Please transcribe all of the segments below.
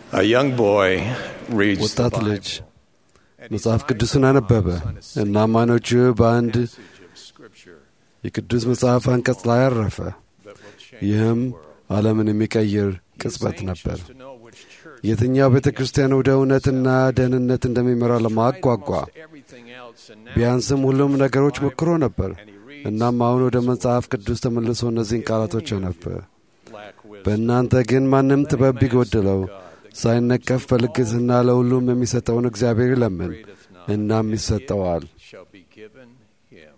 A young boy reads the ወጣት ልጅ Bible, and his መጽሐፍ eyes ቅዱስን are አነበበ focused on a እና single አይኖቹ በአንድ passage of Scripture የቅዱስ መጽሐፍ አንቀጽ ላይ አረፈ። that will change ይህም the world. ዓለምን የሚቀይር He was ቅጽበት anxious ነበር። to know which church የትኛው ቤተ ክርስቲያን ወደ እውነትና ደህንነት እንደሚመራ ለማወቅ ጓጓ። almost everything else, and now ቢያንስም ሁሉም ነገሮች ሞክሮ ነበር። and he reads እናም አሁን ወደ መጽሐፍ ቅዱስ ተመልሶ እነዚህን ቃላቶች አነበበ። lack wisdom. በእናንተ ግን ማንም ጥበብ ቢጎድለው ሳይነቀፍ በልግስና ለሁሉም የሚሰጠውን እግዚአብሔር ይለምን፣ Greatest knowledge, እናም and ይሰጠዋል። it shall be given him.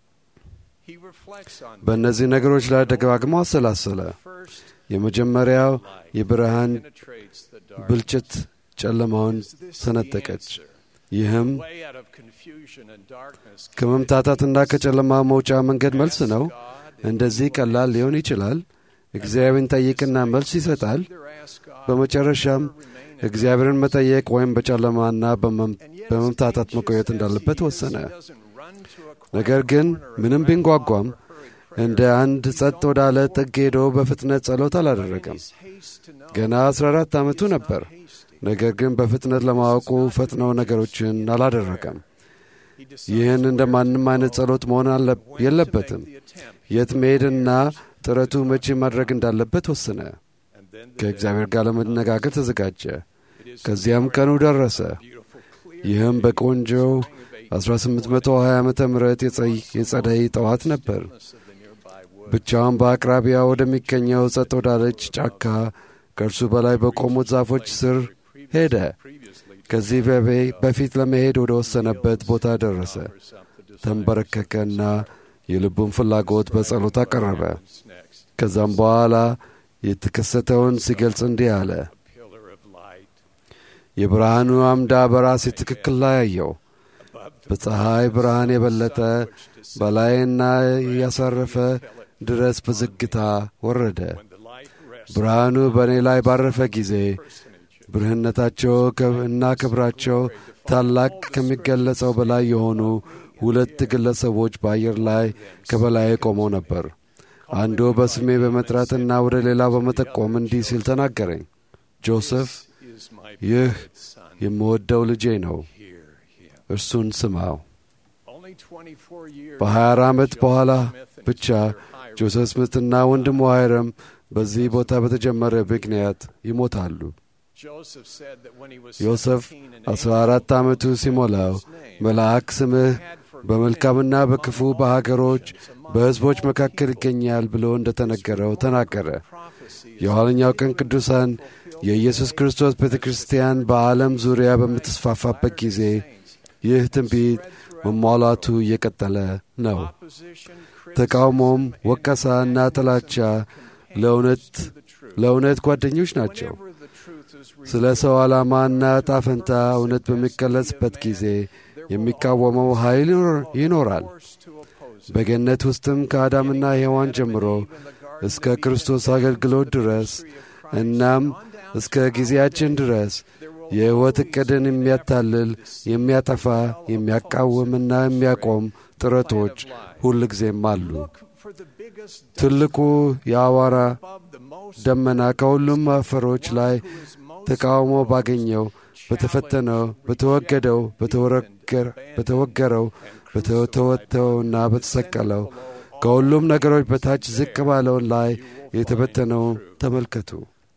He reflects on በእነዚህ ነገሮች ላይ ደጋግሞ አሰላሰለ። first የመጀመሪያው የብርሃን penetrates the dark. ብልጭት ጨለማውን Is this the ሰነጠቀች። answer? ይህም Way out of confusion and darkness. ከመምታታትና ከጨለማ መውጫ መንገድ መልስ ነው። God እንደዚህ ቀላል ሊሆን ይችላል። እግዚአብሔርን ጠይቅና መልስ ይሰጣል። either ask God በመጨረሻም or remain እግዚአብሔርን መጠየቅ ወይም በጨለማና በመም- And yet, as በመምታታት anxious መቆየት as እንዳለበት he is, ወሰነ። he doesn't run to a quiet ነገር ግን corner or ምንም grab ቢንጓጓም a hurried እንደ prayer. አንድ ጸጥ ወዳለ ጥግ ሄዶ በፍጥነት ጸሎት አላደረገም። His haste to know ገና 14 ዓመቱ is ነበር። not hasty. ነገር ግን በፍጥነት ለማወቁ ፈጥነው ነገሮችን አላደረገም። He decides ይህን እንደ where ማንም to አይነት go, ጸሎት መሆን አለ- when to የለበትም። make the attempt. የት መሄድና ጥረቱ መቼ ማድረግ እንዳለበት ወሰነ። And then the ከእግዚአብሔር ጋር ለመነጋገር ተዘጋጀ። It is ከዚያም ቀኑ ደረሰ። beautiful, clear ይህም በቆንጆው spring of 1820 ዓ ም የጸደይ ጠዋት ነበር። stillness of the nearby woods. ብቻውን በአቅራቢያ ወደሚገኘው ጸጥ ወዳለች ጫካ ከእርሱ በላይ በቆሙት ዛፎች ስር ሄደ። Previously ከዚህ በቤ- በፊት ለመሄድ ወደ ወሰነበት ቦታ ደረሰ። offers up the desires ተንበረከከና የልቡን ፍላጎት በጸሎት አቀረበ። What's next? ከዛም በኋላ የተከሰተውን ሲገልጽ እንዲህ አለ። A pillar of light የብርሃኑ አምዳ በራሴ ትክክል ላይ አየው። above the በፀሐይ ብርሃን የበለጠ which descends በላይና ያሳረፈ ድረስ በዝግታ ወረደ። when the light rests ብርሃኑ በእኔ ላይ ባረፈ ጊዜ personage. ብርህነታቸው ከብ- እና ክብራቸው ታላቅ ከሚገለጸው በላይ የሆኑ ሁለት ግለሰቦች በአየር ላይ ከበላይ ቆመው ነበር። አንዱ በስሜ በመጥራትና ወደ ሌላው በመጠቆም እንዲህ ሲል ተናገረኝ። ጆሴፍ፣ is my ይህ beloved son. የምወደው ልጄ ነው፣ Hear him. እርሱን ስማው። Only 24 years በ24 ዓመት Joseph በኋላ Smith and ብቻ his brother Hiram ጆሴፍ ስምትና ወንድሙ ሃይረም በዚህ ቦታ በተጀመረ ምክንያት ይሞታሉ። Joseph said that when he was ዮሴፍ 17 and 14 ዓመቱ ሲሞላው መልአክ ስምህ በመልካምና በክፉ በሀገሮች በሕዝቦች መካከል ይገኛል ብሎ እንደተነገረው ተናገረ። የኋለኛው ቀን ቅዱሳን የኢየሱስ ክርስቶስ ቤተ ክርስቲያን በዓለም ዙሪያ በምትስፋፋበት ጊዜ ይህ ትንቢት መሟላቱ እየቀጠለ ነው። ተቃውሞም፣ ወቀሳና ጥላቻ ለእውነት ለእውነት ጓደኞች ናቸው። ስለ ሰው ዓላማና ጣፈንታ እውነት በሚገለጽበት ጊዜ የሚቃወመው ኃይል ይኖር- ይኖራል። በገነት ውስጥም ከአዳምና ሔዋን ጀምሮ እስከ ክርስቶስ አገልግሎት ድረስ እናም እስከ ጊዜያችን ድረስ የሕይወት ዕቅድን የሚያታልል የሚያጠፋ፣ የሚያቃውምና የሚያቆም ጥረቶች ሁል ጊዜም አሉ። ትልቁ የአዋራ ደመና ከሁሉም አፈሮች ላይ ተቃውሞ ባገኘው በተፈተነው በተወገደው በተወረገር- በተወገረው በተወተወተውና በተሰቀለው ከሁሉም ነገሮች በታች ዝቅ ባለውን ላይ የተበተነው ተመልከቱ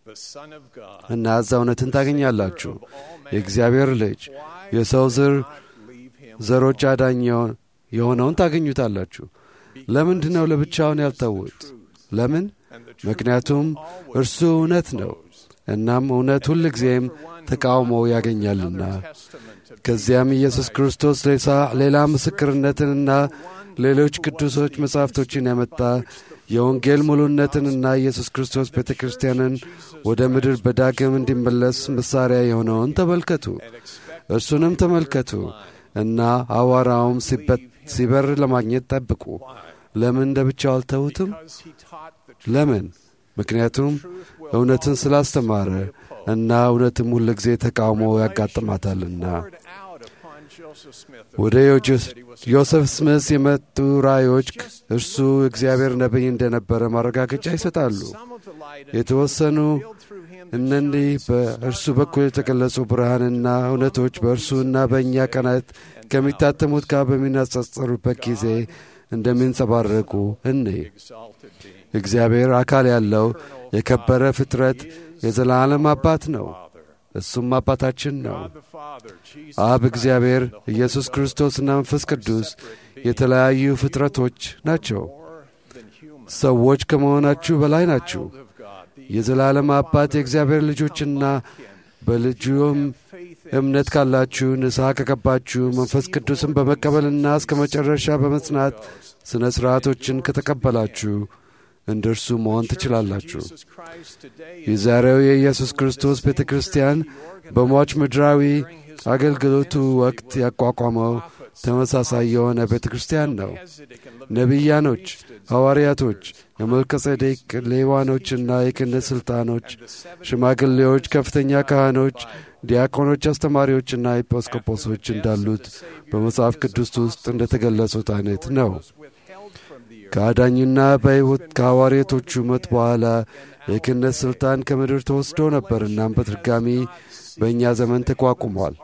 እና እዛ እውነትን ታገኛላችሁ። የእግዚአብሔር ልጅ የሰው ዘር ዘሮች አዳኝ የሆ- የሆነውን ታገኙታላችሁ። ለምንድን ነው ለብቻውን ያልተዉት? ለምን? ምክንያቱም እርሱ እውነት ነው። እናም እውነት ሁል ጊዜም ተቃውሞ ያገኛልና። ከዚያም ኢየሱስ ክርስቶስ ሌሳ- ሌላ ምስክርነትንና ሌሎች ቅዱሶች መጻሕፍቶችን ያመጣ የወንጌል ሙሉነትንና ኢየሱስ ክርስቶስ ቤተ ክርስቲያንን ወደ ምድር በዳግም እንዲመለስ መሣሪያ የሆነውን ተመልከቱ። እርሱንም ተመልከቱ እና አዋራውም ሲበት- ሲበር ለማግኘት ጠብቁ። ለምን እንደ ብቻው አልተዉትም? ለምን? ምክንያቱም እውነትን ስላስተማረ እና እውነትም ሁል ጊዜ ተቃውሞ ያጋጥማታልና። ወደ ዮሴፍ ስምስ የመጡ ራእዮች እርሱ እግዚአብሔር ነቢይ እንደነበረ ማረጋገጫ ይሰጣሉ። የተወሰኑ እነዚህ በእርሱ በኩል የተገለጹ ብርሃንና እውነቶች በእርሱና በእኛ ቀናት ከሚታተሙት ጋር በሚነጻጸሩበት ጊዜ እንደሚንጸባረቁ እኔ እግዚአብሔር አካል ያለው የከበረ ፍጥረት የዘላለም አባት ነው። እሱም አባታችን ነው። አብ እግዚአብሔር፣ ኢየሱስ ክርስቶስና መንፈስ ቅዱስ የተለያዩ ፍጥረቶች ናቸው። ሰዎች ከመሆናችሁ በላይ ናችሁ። የዘላለም አባት የእግዚአብሔር ልጆችና በልጁም እምነት ካላችሁ ንስሐ ከገባችሁ መንፈስ ቅዱስን በመቀበልና እስከ መጨረሻ በመጽናት ሥነ ሥርዓቶችን ከተቀበላችሁ እንደ እርሱ መሆን ትችላላችሁ። የዛሬው የኢየሱስ ክርስቶስ ቤተ ክርስቲያን በሟች ምድራዊ አገልግሎቱ ወቅት ያቋቋመው ተመሳሳይ የሆነ ቤተ ክርስቲያን ነው። ነቢያኖች፣ ሐዋርያቶች፣ የመልከጼዴቅ ሌዋኖችና የክህነት ሥልጣኖች፣ ሽማግሌዎች፣ ከፍተኛ ካህኖች፣ ዲያቆኖች፣ አስተማሪዎችና ኤጲስቆጶሶች እንዳሉት በመጽሐፍ ቅዱስ ውስጥ እንደ ተገለጹት አይነት ነው። ከአዳኙና በሕይወት ከሐዋርያቶቹ ሞት በኋላ የክህነት ሥልጣን ከምድር ተወስዶ ነበር። እናም በድጋሚ በእኛ ዘመን ተቋቁሟል።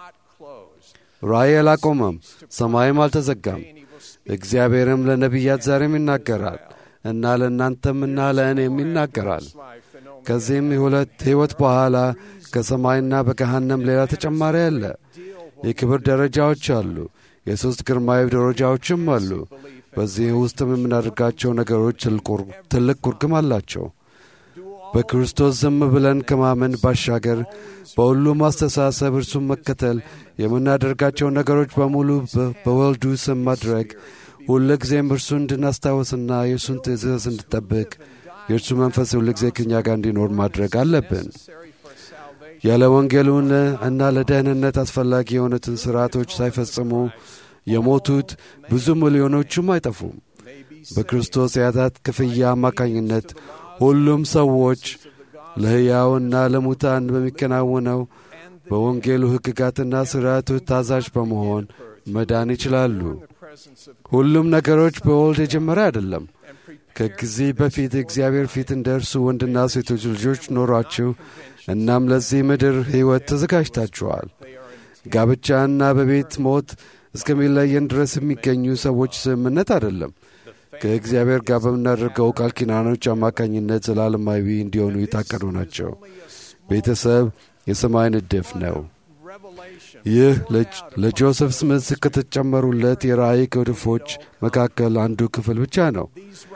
ራእይ አላቆመም፣ ሰማይም አልተዘጋም። እግዚአብሔርም ለነቢያት ዛሬም ይናገራል እና ለእናንተምና ለእኔም ይናገራል። ከዚህም የሁለት ሕይወት በኋላ ከሰማይና በገሃነም ሌላ ተጨማሪ አለ። የክብር ደረጃዎች አሉ። የሦስት ግርማዊ ደረጃዎችም አሉ። በዚህ ውስጥም የምናደርጋቸው ነገሮች ትልቅ ኩርግም አላቸው። በክርስቶስ ዝም ብለን ከማመን ባሻገር በሁሉም አስተሳሰብ እርሱን መከተል የምናደርጋቸው ነገሮች በሙሉ በወልዱ ስም ማድረግ ሁል ጊዜም እርሱን እንድናስታውስና የእርሱን ትእዛዝ እንድጠብቅ የእርሱ መንፈስ ሁል ጊዜ ከኛ ጋር እንዲኖር ማድረግ አለብን። ያለ ወንጌሉን እና ለደህንነት አስፈላጊ የሆኑትን ሥርዓቶች ሳይፈጽሙ የሞቱት ብዙ ሚሊዮኖቹም አይጠፉም። በክርስቶስ የኃጢአት ክፍያ አማካኝነት ሁሉም ሰዎች ለሕያውና ለሙታን በሚከናወነው በወንጌሉ ሕግጋትና ሥርዓቶች ታዛዥ በመሆን መዳን ይችላሉ። ሁሉም ነገሮች በወልድ የጀመረ አይደለም። ከጊዜ በፊት እግዚአብሔር ፊት እንደ እርሱ ወንድና ሴቶች ልጆች ኖሯችሁ እናም ለዚህ ምድር ሕይወት ተዘጋጅታችኋል። ጋብቻና በቤት ሞት እስከሚለየን ድረስ የሚገኙ ሰዎች ስምምነት አይደለም። ከእግዚአብሔር ጋር በምናደርገው ቃል ኪዳኖች አማካኝነት ዘላለማዊ እንዲሆኑ የታቀዱ ናቸው። ቤተሰብ የሰማይ ንድፍ ነው። ይህ ለጆሴፍ ስምስ ከተጨመሩለት የራእይ ክፍሎች መካከል አንዱ ክፍል ብቻ ነው።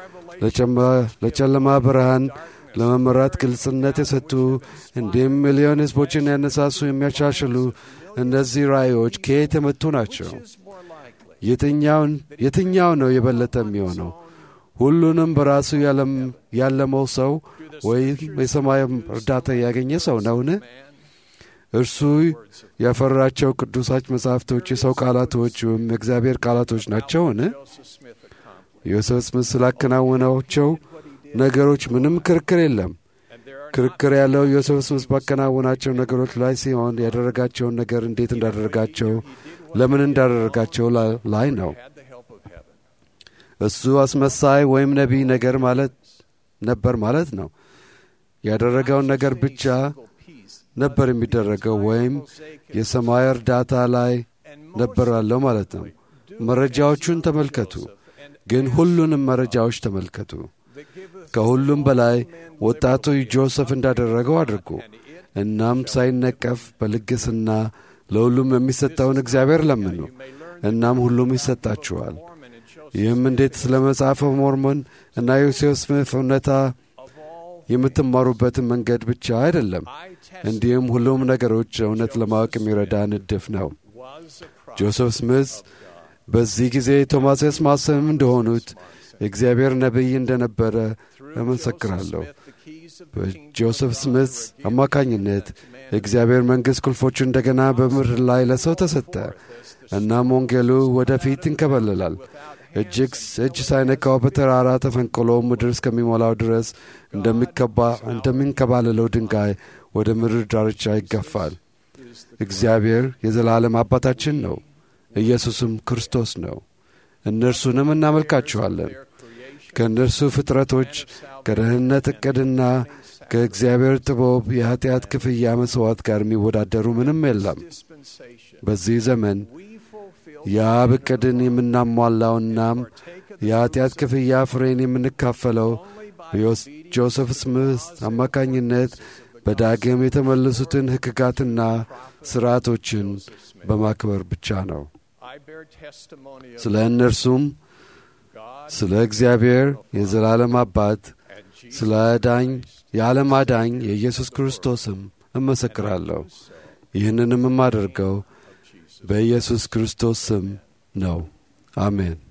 ለጨለማ ብርሃን ለመመራት ግልጽነት የሰጡ እንዲሁም ሚሊዮን ሕዝቦችን ያነሳሱ የሚያሻሽሉ እነዚህ ራእዮች ከየት የመጡ ናቸው? የትኛው ነው የበለጠ የሚሆነው? ሁሉንም በራሱ ያለመው ሰው ወይም የሰማይ እርዳታ ያገኘ ሰው ነውን? እርሱ ያፈራቸው ቅዱሳች መጻሕፍቶች የሰው ቃላቶች ወይም የእግዚአብሔር ቃላቶች ናቸውን? ዮሴፍ ስምስ ስላከናወናቸው ነገሮች ምንም ክርክር የለም። ክርክር ያለው ዮሴፍ ስምስ ባከናወናቸው ነገሮች ላይ ሲሆን ያደረጋቸውን ነገር እንዴት እንዳደረጋቸው፣ ለምን እንዳደረጋቸው ላይ ነው። እሱ አስመሳይ ወይም ነቢይ ነገር ማለት ነበር ማለት ነው። ያደረገውን ነገር ብቻ ነበር የሚደረገው ወይም የሰማይ እርዳታ ላይ ነበር ያለው ማለት ነው። መረጃዎቹን ተመልከቱ፣ ግን ሁሉንም መረጃዎች ተመልከቱ። ከሁሉም በላይ ወጣቱ ጆሴፍ እንዳደረገው አድርጉ። እናም ሳይነቀፍ በልግስና ለሁሉም የሚሰጠውን እግዚአብሔር ለምኑ፣ እናም ሁሉም ይሰጣችኋል። ይህም እንዴት ስለ መጽሐፈ ሞርሞን እና ዮሴፍ ስምት እውነታ የምትማሩበትን መንገድ ብቻ አይደለም፣ እንዲሁም ሁሉም ነገሮች እውነት ለማወቅ የሚረዳ ንድፍ ነው። ጆሴፍ ስምት በዚህ ጊዜ ቶማስ ማሰም እንደሆኑት የእግዚአብሔር ነቢይ እንደነበረ እመሰክራለሁ። በጆሴፍ ስምት አማካኝነት የእግዚአብሔር መንግሥት ቁልፎቹ እንደገና በምድር ላይ ለሰው ተሰጠ። እናም ወንጌሉ ወደፊት ይንከበለላል። እጅግ እጅ ሳይነካው በተራራ ተፈንቅሎ ምድር እስከሚሞላው ድረስ እንደሚንከባለለው ድንጋይ ወደ ምድር ዳርቻ ይገፋል። እግዚአብሔር የዘላለም አባታችን ነው። ኢየሱስም ክርስቶስ ነው። እነርሱንም እናመልካችኋለን። ከእነርሱ ፍጥረቶች ከደህንነት ዕቅድና ከእግዚአብሔር ጥበብ የኀጢአት ክፍያ መሥዋዕት ጋር የሚወዳደሩ ምንም የለም። በዚህ ዘመን የአብ ዕቅድን የምናሟላውናም የኀጢአት ክፍያ ፍሬን የምንካፈለው በጆሴፍ ስምስ አማካኝነት በዳግም የተመለሱትን ሕግጋትና ሥርዓቶችን በማክበር ብቻ ነው። ስለ እነርሱም ስለ እግዚአብሔር የዘላለም አባት ስለ አዳኝ የዓለም አዳኝ የኢየሱስ ክርስቶስም እመሰክራለሁ። ይህንንም የማደርገው በኢየሱስ ክርስቶስ ስም ነው። አሜን።